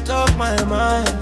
top my mind.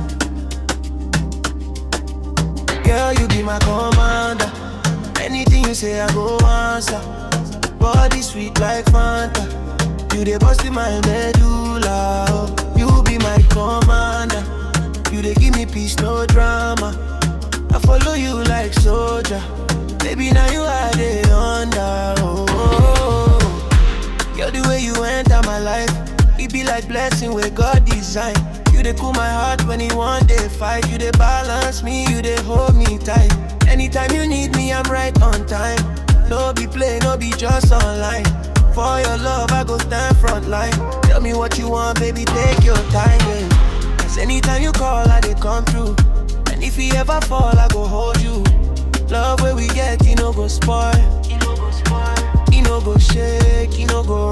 Girl, you be my commander. Anything you say, I go answer. Body sweet like Fanta. You dey bust in my medulla. oh. You be my commander. You dey give me peace, no drama. I follow you like soldier. Baby, now you are the under. Oh, oh, oh. Girl, the way you enter my life, it be like blessing where God design. You dey cool my heart when you want day fight. You dey balance me, you dey hold me tight. Anytime you need me, I'm right on time. No be play, no be just online. For your love, I go stand front line. Tell me what you want, baby, take your time. Yeah. Cause anytime you call, I dey come through. And if you ever fall, I go hold you. Love where we get, you know go spoil. You know go spoil. You know go shake, you know go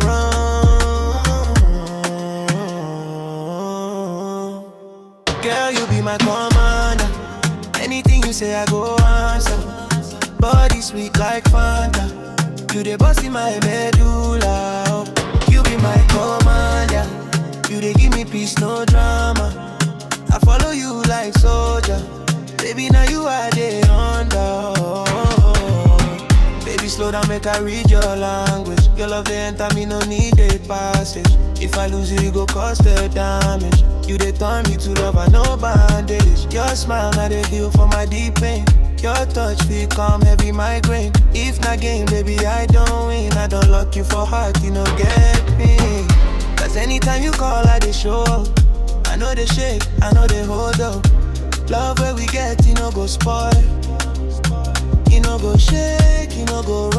run. Girl, you be my commander. Anything you say, I go answer. Body sweet like Fanta. You the boss in my medulla. oh. You be my commander. You dey give me peace, no drama. I follow you like soldier. Baby, now you are the under. Baby, slow down, make I read your language. Your love, they enter me, no need a passage. If I lose you, you go cause the damage. You they turn me to love, I no bandage. Your smile, now they heal for my deep pain. Your touch, feel calm, heavy migraine. If not game, baby, I don't win. I don't lock you for heart, you know, get me. Cause anytime you call, I they show up. I know they shake, I know they hold up. Love where we get, you know, go spoil. You know, go shake, you know, go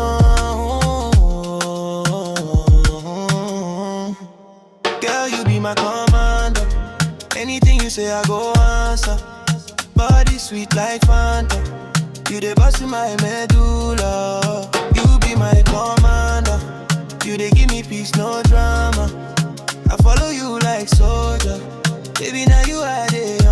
run. Girl, you be my commander. Anything you say, I go answer. Body sweet like Fanta. You the boss in my medulla. You be my commander. You they give me peace, no drama. I follow you like soldier. Baby, now you are the